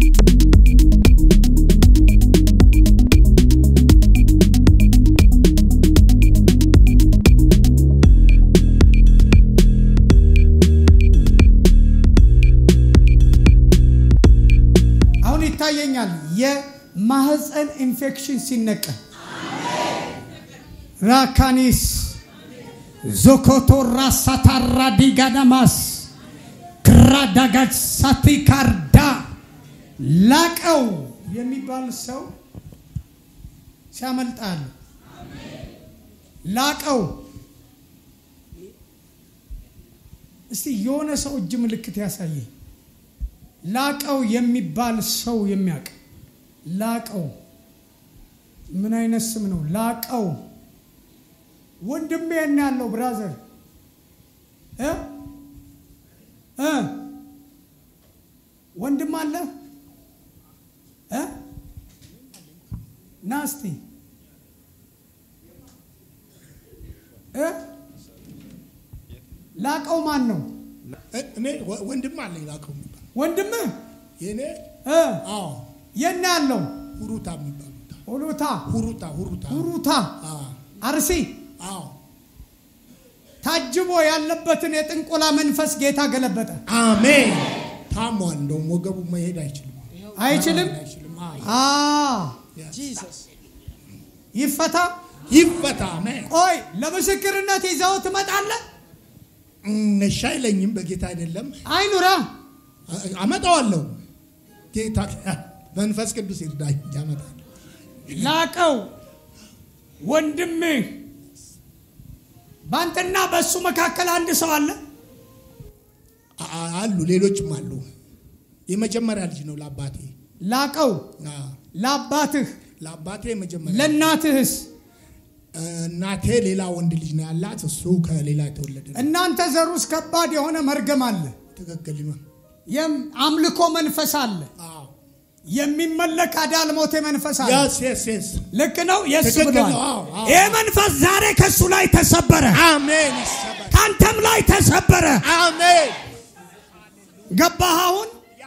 አሁን ይታየኛል የማህፀን ኢንፌክሽን ሲነቀል ራካኒስ ዞኮቶ ራሳታራ ዲጋዳማስ ክራዳጋጅ ሳቲካርዳ ላቀው የሚባል ሰው ሲያመልጣል። ላቀው እስቲ የሆነ ሰው እጅ ምልክት ያሳየኝ። ላቀው የሚባል ሰው የሚያውቅ ላቀው ምን አይነት ስም ነው? ላቀው ወንድሜ እና ያለው ብራዘር እ እ ወንድም አለ እ ና እስቲ እ ላቀው ማን ነው? እኔ ወ- ወንድም አለኝ ላከው የሚባል ወንድምህ የእኔ እ አዎ የት ነው ያለው? ሁሩታ የሚባል ቦታ ሆሎታ ሁሩታ ሁሩታ ሁሩታ አዎ አርሲ አዎ ታጅቦ ያለበትን የጥንቆላ መንፈስ ጌታ ገለበጠ። አሜን ታሟል እንደውም ወገቡ መሄድ አይችልም አይችልም? አይችልም አዎ አ ጂሰስ ይፈታ። ይፈታ አሜን ቆይ ለምስክርነት ይዘው ትመጣለህ። እሺ አይለኝም በጌታ አይደለም አይኑራ አ- አመጣዋለሁ ጌታ መንፈስ ቅዱስ ይርዳኝ ያመጣል ላቀው ወንድምህ በአንተና በእሱ መካከል አንድ ሰው አለ። አ- አ- አሉ ሌሎችም አሉ የመጀመሪያ ልጅ ነው ለአባቴ ላቀው አዎ። ለአባትህ ለአባቴ የመጀመሪያ ለእናትህስ እናቴ ሌላ ወንድ ልጅ ነው ያላት እሱ ከሌላ የተወለደ ነው እናንተ ዘር ውስጥ ከባድ የሆነ መርገም አለ። ትክክል ነው የም- አምልኮ መንፈስ አለ። አዎ የሚመለክ አዳልሞቴ መንፈስ አለ። የስ የስ የስ ልክ ነው። የስ ትክክል ብሏል። ነው። አዎ፣ አዎ። ይህ መንፈስ ዛሬ ከእሱ ላይ ተሰበረ፣ አሜን ይሰበር ከአንተም ላይ ተሰበረ። አሜን ገባህ? አሁን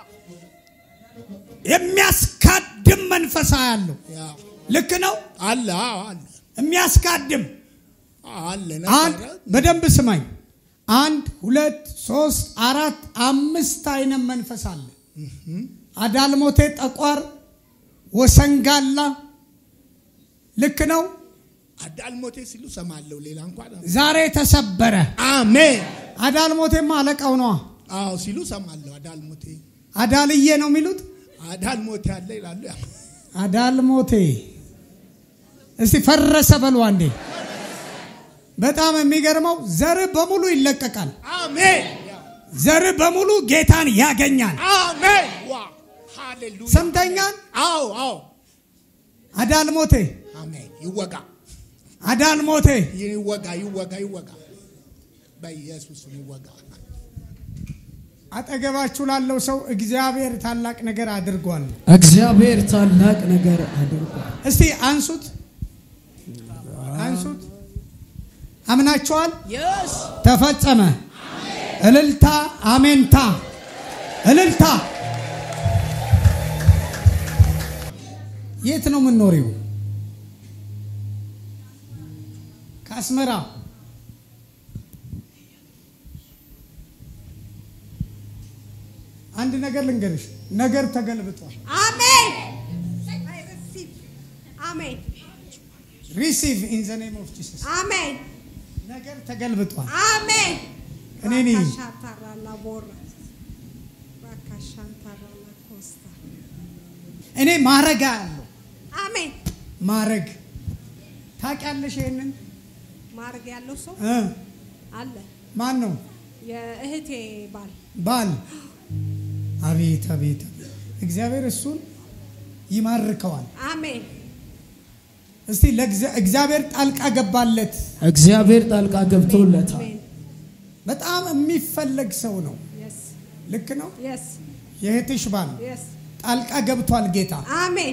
የሚያስካድም መንፈስ ያለው ያው ልክ ነው። አለ አዎ አለ የሚያስካድም አዎ አለ አንድ ነበረ በደንብ ስማኝ። አንድ ሁለት ሶስት አራት አምስት አይነት መንፈስ አለ። አዳልሞቴ፣ ጠቋር፣ ወሰንጋላ ልክ ነው። አዳልሞቴ ሲሉ ሰማለሁ ሌላ እንኳን ዛሬ ተሰበረ። አሜን አዳልሞቴማ አለቃው ነዋ። አዎ ሲሉ ሰማለሁ አዳልሞቴ አዳልዬ ነው የሚሉት። አዳልሞቴ አለ ይላሉ ያው አዳልሞቴ እስቲ ፈረሰ በሉ አንዴ። በጣም የሚገርመው ዘር በሙሉ ይለቀቃል። አሜን ዘር በሙሉ ጌታን ያገኛል። አሜን ዋ ሃሌሉያ ሰምተኛል። አዎ አዎ አዳልሞቴ አሜን ይወጋ አዳልሞቴ ይወጋ ይወጋ ይወጋ በኢየሱስ ስም ይወጋ አጠገባችሁ ላለው ሰው እግዚአብሔር ታላቅ ነገር አድርጓል። እግዚአብሔር ታላቅ ነገር አድርጓል። እስቲ አንሱት፣ አንሱት። አምናችኋል? ተፈጸመ። እልልታ፣ አሜንታ፣ እልልታ። የት ነው የምንኖሪው? ከአስመራ አንድ ነገር ልንገርሽ፣ ነገር ተገልብጧል። Amen. I receive. Amen. ሪሲቭ ኢን ዘ ኔም ኦፍ ጂሰስ። Amen. ነገር ተገልብጧል። Amen. እኔ ነኝ። Rakashatara la borra. Rakashantara la costa. እኔ ማረግ ያለው Amen. ማረግ ታውቂያለሽ? ይሄንን ማድረግ ያለው ሰው እ አለ። ማን ነው? የእህቴ ባል ባል። አቤት አቤት አቤት! እግዚአብሔር እሱን ይማርከዋል። አሜን። እስቲ ለእግዚአ- እግዚአብሔር ጣልቃ ገባለት። እግዚአብሔር ጣልቃ ገብቶለታል። አሜን። በጣም የሚፈለግ ሰው ነው። የስ ልክ ነው። የስ የእህትሽ ባል የስ ጣልቃ ገብቷል ጌታ። አሜን።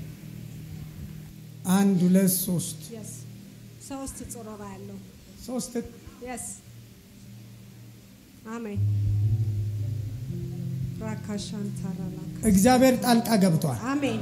አንድ ሁለት ሶስት የስ ሶስት ጽሮራ ያለው ሶስት የስ አሜን። ራካሻን ታራላ እግዚአብሔር ጣልቃ ገብቷል። አሜን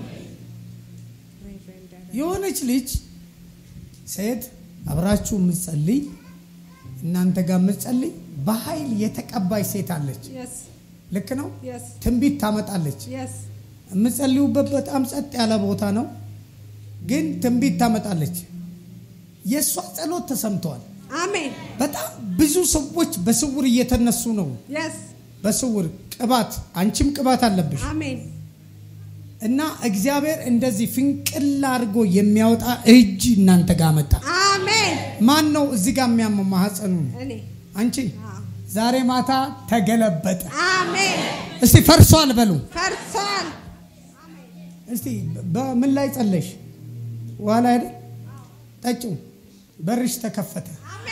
የሆነች ልጅ ሴት አብራችሁ የምትጸልይ እናንተ ጋር የምትጸልይ በኃይል የተቀባች ሴት አለች። የስ ልክ ነው። የስ ትንቢት ታመጣለች። የስ የምትጸልዩበት በጣም ጸጥ ያለ ቦታ ነው፣ ግን ትንቢት ታመጣለች። የእሷ ጸሎት ተሰምተዋል። አሜን በጣም ብዙ ሰዎች በስውር እየተነሱ ነው። የስ በስውር ቅባት፣ አንቺም ቅባት አለብሽ አሜን እና እግዚአብሔር እንደዚህ ፍንቅል አድርጎ የሚያወጣ እጅ እናንተ ጋር መጣ። አሜን ማን ነው እዚህ ጋር የሚያመው ማህፀኑ? እኔ አንቺ አዎ። ዛሬ ማታ ተገለበጠ። አሜን እስቲ ፈርሷል በሉ። ፈርሷል እስቲ በምን ላይ ጸለሽ? ውሃ ላይ አይደል? ጠጪው። በርሽ ተከፈተ።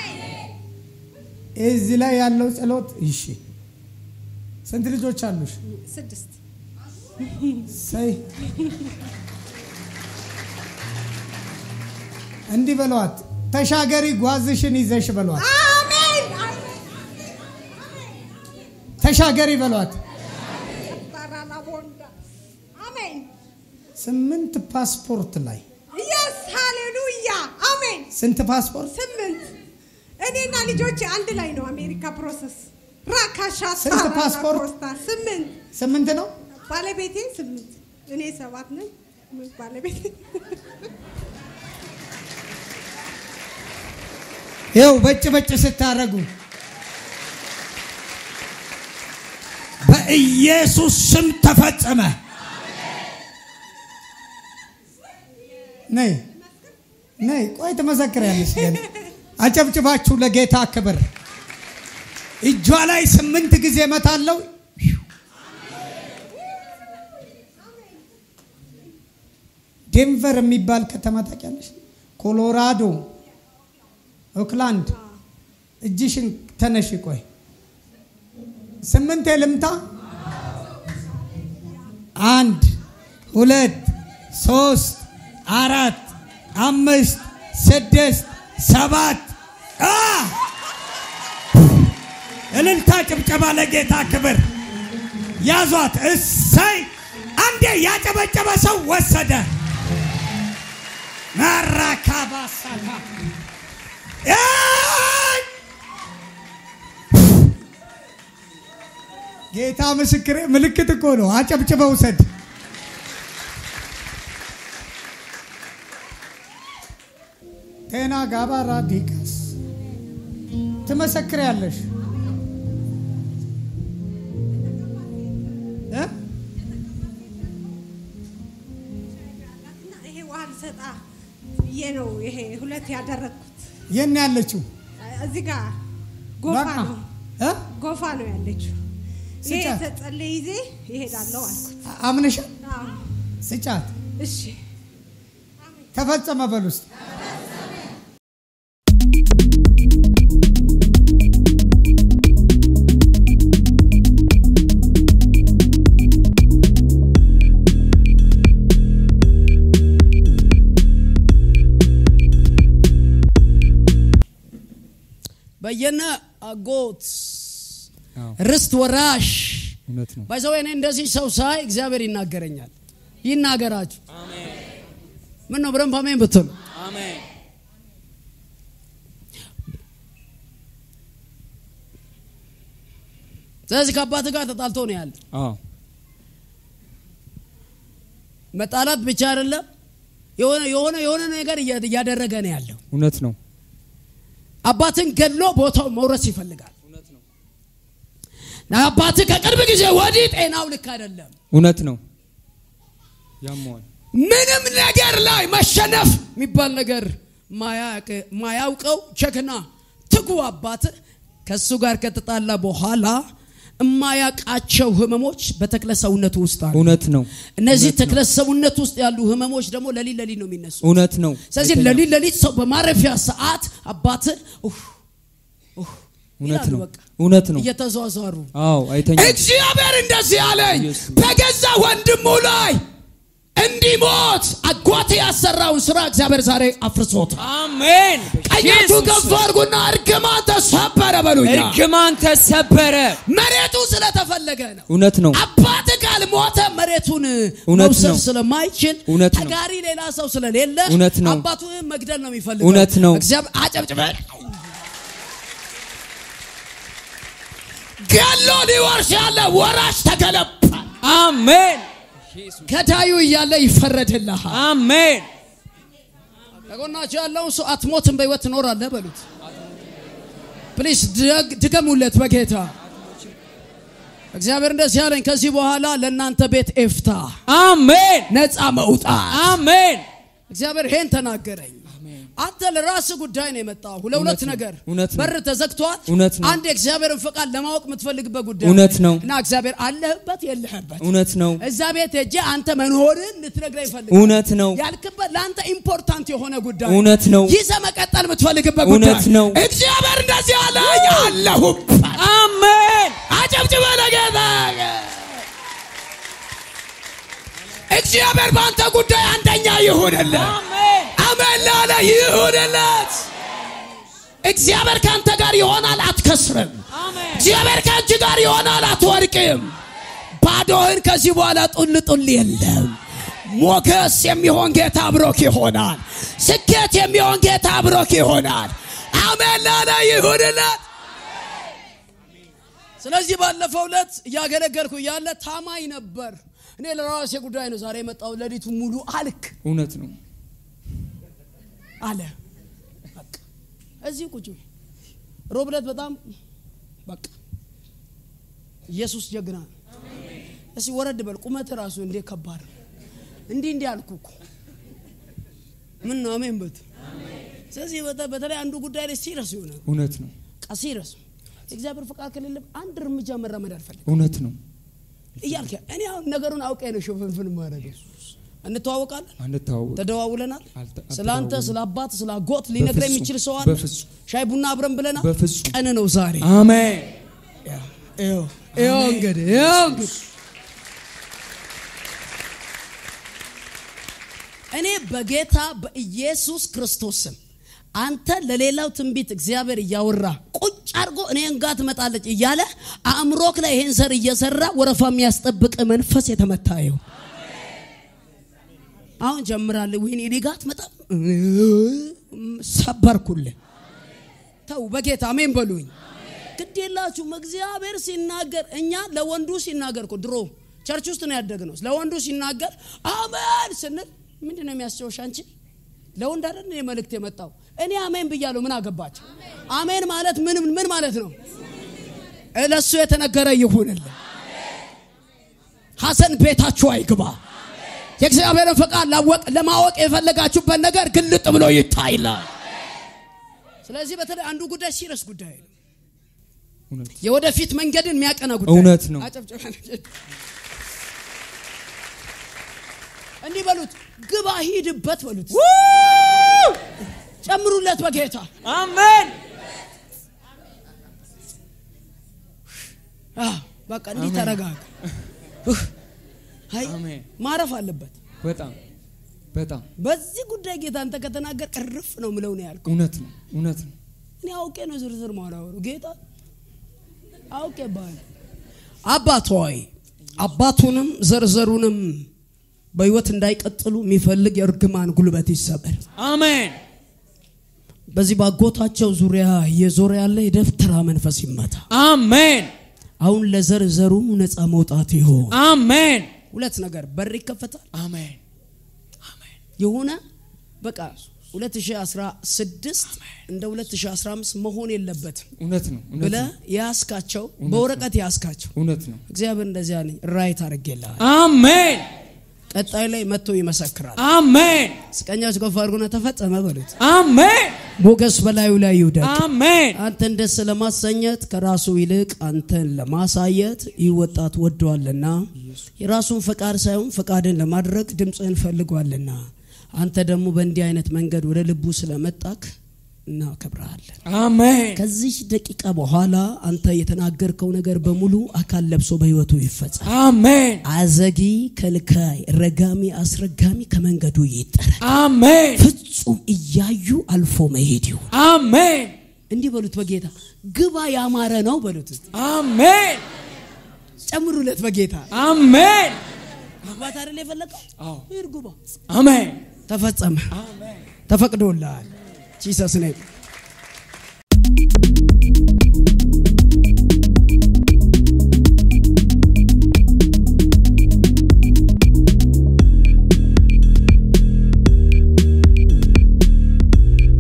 እዚህ ላይ ያለው ጸሎት እሺ። ስንት ልጆች አሉሽ? ስድስት ሰይ እንዲህ በለዋት፣ ተሻገሪ ጓዝሽን ይዘሽ በለዋት፣ አሜን ተሻገሪ በለዋት። ታራላ ቦንዳ አሜን ስምንት ፓስፖርት ላይ የስ ሃሌሉያ አሜን ስንት ፓስፖርት? ስምንት እኔና ልጆቼ አንድ ላይ ነው አሜሪካ ፕሮሰስ ራካሻ ስንት ታራላ ፓስፖርት? ኮስታ ስምንት ስምንት ነው። ባለቤቴ ስምንት እኔ ሰባት ነኝ ባለቤቴ ይኸው በጭ በጭ ስታረጉ በኢየሱስ ስም ተፈጸመ። ነይ ነይ፣ ቆይ ትመሰክሪያለሽ። ግን አጨብጭባችሁ ለጌታ ክብር። እጇ ላይ ስምንት ጊዜ እመታለሁ። ዴንቨር የሚባል ከተማ ታውቂያለሽ? ኮሎራዶ፣ ኦክላንድ። እጅሽን ተነሽ። ቆይ ስምንቴ ልምታ። አንድ ሁለት ሶስት አራት አምስት ስድስት ሰባት አ! እልልታ ጭብጨባ ለጌታ ክብር። ያዟት። እሰይ! አንዴ ያጨበጨበ ሰው ወሰደ። ማራካባሳታ ጌታ ምስክሬ፣ ምልክት እኮ ነው። አጨብጭበ ውሰድ። ቴና ጋባራ ዲቃስ ትመሰክሪያለሽ እ? እና ይሄ ውሃ ልሰጣ ብዬ ነው ይሄ ሁለት ያደረግኩት የት ነው ያለችው? እዚህ ጋር ጎፋ በቃ ነው እ? ጎፋ ነው ያለችው ይሄ ስጫት። የተጸለየ ይዜ ይሄዳለሁ አልኩት አምነሻል? አዎ ስጫት። እሺ ተፈጸመ በል ውስጥ በየነ አጎት ርስት ወራሽ እውነት ነው። ባይዘው እኔ እንደዚህ ሰው ሳይ እግዚአብሔር ይናገረኛል። ይናገራችሁ። ምን ነው ብረን ፓሜን ብትሉ ስለዚህ ከአባት ጋር ተጣልቶ ነው ያለ። አዎ መጣላት ብቻ አይደለም የሆነ የሆነ የሆነ ነገር እያ- እያደረገ ነው ያለው። እውነት ነው። አባትን ገድሎ ቦታው መውረስ ይፈልጋል። አባትህ ከቅርብ ጊዜ ወዲህ ጤናው ልክ አይደለም። እውነት ነው። ያመዋል። ምንም ነገር ላይ መሸነፍ የሚባል ነገር ማያቅ- ማያውቀው ጀግና ትጉ አባት ከእሱ ጋር ከተጣላ በኋላ የማያውቃቸው ህመሞች በተክለ ሰውነቱ ውስጥ አሉ። እውነት ነው። እነዚህ እውነት ነው። ተክለ ሰውነት ውስጥ ያሉ ህመሞች ደግሞ ለሊት ለሊት ነው የሚነሱ። እውነት ነው። ስለዚህ አይተኛም። ለሊት ለሊት ሰው በማረፊያ ሰዓት አባት ኡፍ ኡፍ እውነት ይላሉ ነው። በቃ እውነት ነው። እየተዟዟሩ አዎ አይተኛም። እግዚአብሔር እንደዚህ አለኝ፣ ኢየሱስ። በገዛ ወንድሙ ላይ እንዲሞት አጎ ጎት ያሰራውን ስራ እግዚአብሔር ዛሬ አፍርሶታል። አሜን። ቀኛችሁ ኢየሱስ ከፍ አድርጉና እርግማን ተሰበረ በሉኛ። እርግማን ተሰበረ። መሬቱ ስለተፈለገ ነው። እውነት ነው። አባት ካልሞተ መሬቱን እውነት መውሰድ ነው። ስለማይችል እውነት ነው። ተጋሪ ሌላ ሰው ስለሌለ እውነት ነው። አባቱ መግደል ነው የሚፈልገው። እውነት ነው። እግዚአብሔር አጨብጭበን ገሎ ሊወርስ ያለ ወራሽ ተገለባ። አሜን። ገዳዩ እያለ ይፈረድልሃል። አሜን። ከጎናቸው ያለውን ሰው አትሞትም፣ በህይወት ትኖራለህ በሉት። ፕሊስ ድገሙለት በጌታ እግዚአብሔር እንደዚህ ያለኝ ከዚህ በኋላ ለእናንተ ቤት ኤፍታ አሜን። ነፃ መውጣት አሜን። እግዚአብሔር ይሄን ተናገረኝ። አንተ ለራስ ጉዳይ ነው የመጣው። ለሁለት እውነት ነው። ነገር እውነት ነው። በር ተዘግቷል። እውነት ነው። አንድ የእግዚአብሔርን ፈቃድ ለማወቅ የምትፈልግበት ጉዳይ እውነት ነው። እና እግዚአብሔር አለህበት የለህበት እውነት ነው። እዛ ቤት ሄጄ አንተ መኖርን ልትነግረኝ ይፈልጋል። እውነት ነው። ያልክበት ለአንተ ኢምፖርታንት የሆነ ጉዳይ እውነት ነው። ይዘህ መቀጠል የምትፈልግበት እውነት ጉዳይ ነው። እግዚአብሔር እንደዚህ አለኝ አለሁበት። አሜን። አጨብጭበ ለጌታ እግዚአብሔር በአንተ ጉዳይ አንደኛ ይሁንልህ። አሜን። አሜን ላለ ይሁንለት። እግዚአብሔር ከአንተ ጋር ይሆናል፣ አትከስርም። አሜን። እግዚአብሔር ከአንቺ ጋር ይሆናል፣ አትወድቅም። ባዶህን ከዚህ በኋላ ጡል ጡል የለም። ሞገስ የሚሆን ጌታ አብሮክ ይሆናል። ስኬት የሚሆን ጌታ አብሮክ ይሆናል። አሜን ላለ ይሁንለት። ስለዚህ ባለፈው ዕለት እያገለገልኩ እያለ ታማኝ ነበር። እኔ ለራሴ ጉዳይ ነው ዛሬ የመጣው። ሌሊቱ ሙሉ አልክ እውነት ነው። አለ በቃ እዚህ ቁጭ በይ። ሮብ ዕለት በጣም በቃ ኢየሱስ ጀግና ነው። እስኪ ወረድ በል ቁመት ራሱ እንዴ ከባድ ነው። እንዲህ እንዲህ አልኩ እኮ ምን ነው አሜን በት ስለዚህ በተ- በተለይ አንዱ ጉዳይ ላይ ሲረስ የሆነ እውነት ነው። ቃ ሲረስ የእግዚአብሔር ፍቃድ ከሌለ አንድ እርምጃ መራመድ አልፈልግም እውነት ነው። እያልክ እኔ አሁን ነገሩን አውቄ ነው ሽፍንፍን ማድረግ እንተዋወቃለን አንተዋወቅ ተደዋውለናል አልተ- ስለ አንተ አልተደዋወልንም። ስለ አባት ስለ አጎት ሊነግረኝ በፍጹም፣ የሚችል ሰው አለ በፍጹም። ሻይ ቡና አብረን ብለናል በፍጹም። ቀን ነው ዛሬ አሜን። ይኸው ይኸው እንግዲህ ይኸው እንግዲህ እኔ በጌታ በኢየሱስ ክርስቶስ ስም አንተ ለሌላው ትንቢት እግዚአብሔር እያወራ ቁጭ አድርጎ እኔን ጋር ትመጣለች እያለ አእምሮክ ላይ ይሄን ዘር እየሰራ ወረፋ የሚያስጠብቅ መንፈስ የተመታ ይሁን። አሁን ጀምራለሁ። ወይኔ እኔ ጋር አትመጣም። ሰበርኩልህ። ተው በጌታ አሜን በሉኝ። ግድ የላችሁም። እግዚአብሔር ሲናገር እኛ ለወንዱ ሲናገር እኮ ድሮ ቸርች ውስጥ ነው ያደግነው። ለወንዱ ሲናገር አሜን ስንል ምንድን ነው የሚያስጨውሽ? አንቺ ለወንድ አይደል እኔ መልእክት የመጣው እኔ አሜን ብያለሁ። ምን አገባቸው? አሜን ማለት ምን ምን ማለት ነው? ለእሱ የተነገረ ይሁንልን። ሐሰን ቤታችሁ አይግባ። የእግዚአብሔርን ፈቃድ ላወቅ- ለማወቅ የፈለጋችሁበት ነገር ግልጥ ብሎ ይታይላል። ስለዚህ በተለይ አንዱ ጉዳይ ሲረስ ጉዳይ ነው። እውነት የወደፊት መንገድን የሚያቀና ጉዳይ እውነት ነው። አጨብጭበን። እንዲህ በሉት፣ ግባ ሂድበት በሉት፣ ጨምሩለት በጌታ አሜን። አዎ፣ በቃ እንዲህ ተረጋጋ። አይ አሜን። ማረፍ አለበት። በጣም በጣም በዚህ ጉዳይ ጌታ አንተ ከተናገር እርፍ ነው ምለው ነው ያልኩ። እውነት ነው። እውነት ነው። እኔ አውቄ ነው ዝርዝር ማላወሩ ጌታ አውቄ ባል አባት ሆይ አባቱንም ዘርዘሩንም በህይወት እንዳይቀጥሉ የሚፈልግ የእርግማን ጉልበት ይሰበር። አሜን። በዚህ ባጎታቸው ዙሪያ የዞረ ያለ የደፍተራ መንፈስ ይመታ። አሜን። አሁን ለዘርዘሩ ነፃ መውጣት ይሆን። አሜን። ሁለት ነገር በር ይከፈታል። አሜን። የሆነ በቃ 2016 እንደ 2015 መሆን የለበትም እውነት ነው። እውነት ብለ ነው። ያስካቸው በወረቀት ያስካቸው እውነት ነው። እግዚአብሔር እንደዚያ ነኝ ራይት አድርጌልሃል። አሜን። ቀጣይ ላይ መጥቶ ይመሰክራል። አሜን። ስቀኛች ከፍ አድርጎና ተፈጸመ በሉት። አሜን። ሞገስ በላዩ ላይ ይውደቅ። አሜን። አንተን ደስ ለማሰኘት ከራሱ ይልቅ አንተን ለማሳየት ይህ ወጣት ወደዋልና የራሱን ፈቃድ ሳይሆን ፈቃድን ለማድረግ ድምፅህን ፈልጓልና አንተ ደግሞ በእንዲህ አይነት መንገድ ወደ ልቡ ስለመጣክ እናከብረሃለን። አሜን ከዚህ ደቂቃ በኋላ አንተ የተናገርከው ነገር በሙሉ አካል ለብሶ በህይወቱ ይፈጸም። አሜን አዘጊ፣ ከልካይ፣ ረጋሚ፣ አስረጋሚ ከመንገዱ ይጠረግ። አሜን ፍጹም እያዩ አልፎ መሄድ ይሁን። አሜን እንዲህ በሉት፣ በጌታ ግባ ያማረ ነው በሉት። እስቲ አሜን ጨምሩለት፣ በጌታ አሜን መግባት አይደል የፈለገው? አዎ ሂድ ግባ። አሜን ተፈጸመ፣ አሜን ተፈቅዶልሃል። ጂሰስ ኔም